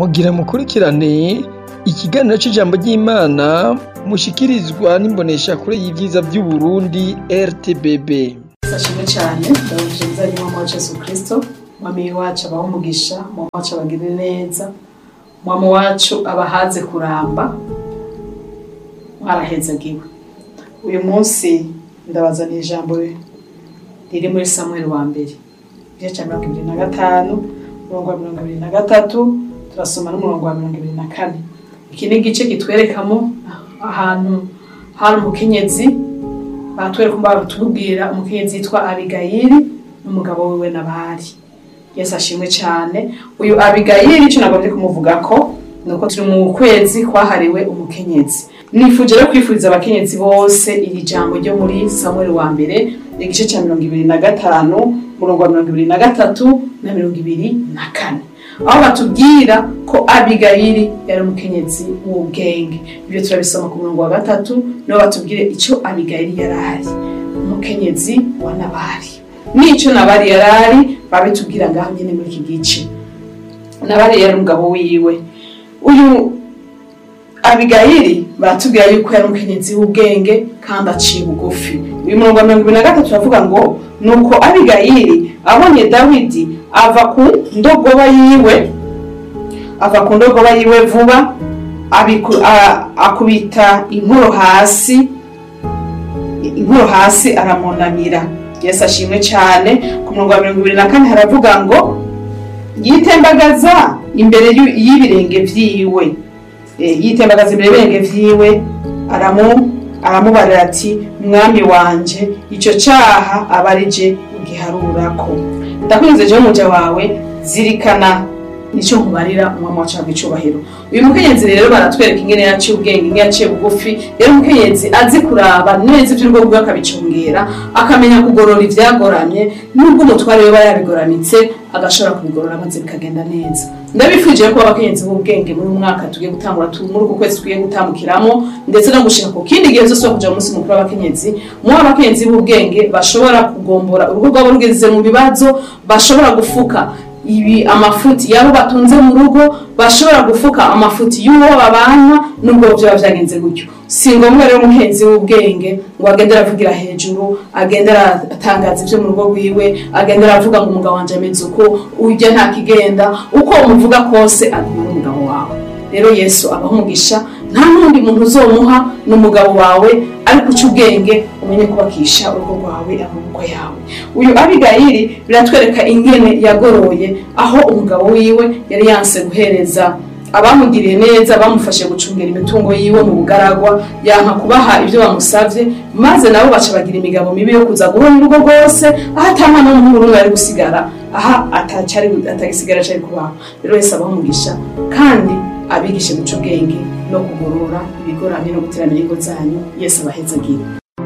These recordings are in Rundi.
mugira mukurikirane ikiganiro c'ijambo ry'Imana mushikirizwa n'imboneshakure y'ivyiza vy'Uburundi RTBB. Sashimwe cyane ndabuje nzanye mu wa Yesu Kristo mwami wacu abaho umugisha mwami wacu abagirire neza mwami wacu abahaze kuramba mwarahezagiwe uyu munsi ndabazaniye ijambo riri muri Samuel wa mbere igice cya mirongo ibiri na gatanu umurongo wa mirongo ibiri na gatatu turasoma n'umurongo wa mirongo ibiri na kane iki ni igice kitwerekamo ahantu hari umukenyezi batwereka batubwira umukenyezi yitwa abigayili n'umugabo wiwe nabari yesu ashimwe cyane uyu abigayili icyo nagomba kumuvuga ko ni uko turi mu kwezi kwahariwe umukenyezi nifuje rero kwifuriza abakenyezi bose iri jambo ryo muri samuel wa mbere igice cya mirongo ibiri na gatanu umurongo wa mirongo ibiri na gatatu na mirongo ibiri na kane aho batubwira ko abigayili yari umukenyezi w'ubwenge ibyo turabisoma ku murongo wa gatatu niho batubwire icyo abigayili yari ari umukenyezi wa nabari n'icyo nabari yari ari babitubwira ngaho nyine muri iki gice nabari yari umugabo wiwe uyu abigayili baratubwira yuko yari umukenyezi w'ubwenge kandi aciye bugufi uyu murongo wa mirongo ibiri na gatatu uravuga ngo nuko abigayili abonye dawidi ava ku ndogoba yiwe ava ku ndogoba yiwe vuba akubita inkoro hasi inkoro hasi aramunamira yesu ashimwe cyane ku murongo wa mirongo ibiri na kane haravuga ngo yitembagaza imbere y'ibirenge vyiwe yitembagaza imbere y'ibirenge vyiwe aramu aramubarira ati mwami wanje icyo cyaha aba ari je ugiharurako ndakwinze jewe umuja wawe zirikana nicyo nkubarira umwami wacu wabwa icubahiro uyu mukenyezi rero baratwereka ingene yaciye ubwenge ingene yaciye bugufi rero umukenyezi azi kuraba neza ivy'urugo rwiwe akabicungera akamenya kugorora ivyagoramye nubwo umutware we yabigoramitse agashobora kubigorora maze bikagenda neza ndabifuje ko abakenyezi b'ubwenge muri mwaka tugiye gutangura muri uku kwezi tugiye gutambukiramo ndetse no gushika ku kindi gihe zose kuja mu munsi mukuru w'abakenyezi mu abakenyezi b'ubwenge bashobora kugombora urugo rwabo rugeze mu bibazo bashobora gufuka ibi amafuti yabo batunze mu rugo bashobora gufuka amafuti y'uwo babana nubwo byaba byagenze gutyo si ngombwa rero umuhenzi w'ubwenge ngo agende aravugira hejuru agende aratangaza ibyo mu rugo rwiwe agende aravuga ngo umugabo wanje ameze uko ujya nta kigenda uko umuvuga kose aguma n'umugabo wawe rero yesu abaho umugisha nta n'undi muntu uzomuha n'umugabo wawe ariko uca ubwenge umenye kubakisha urugo rwawe amaboko yawe uyu abigayili biratwereka ingene yagoroye aho umugabo wiwe yari yanse guhereza abamugiriye neza bamufashe gucungira imitungo yiwe mu bugaragwa yanka kubaha ibyo bamusavye maze nabo baca bagira imigabo mibi yo kuza guhona urugo rwose aho atamwana w'umuhungu n'umwe ari gusigara aha atagisigara cari kubaho rero wese abaho umugisha kandi abigishe guca ubwenge no kugorora ibigoramye no guteramira ingo zanyu yesu abahezagira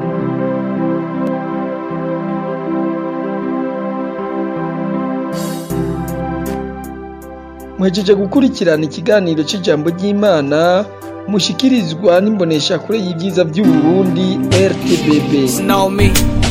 Mwejeje gukurikirana ikiganiro c'ijambo ry'Imana mushikirizwa n'imboneshakure y'ivyiza vy'Uburundi RTBB. know me.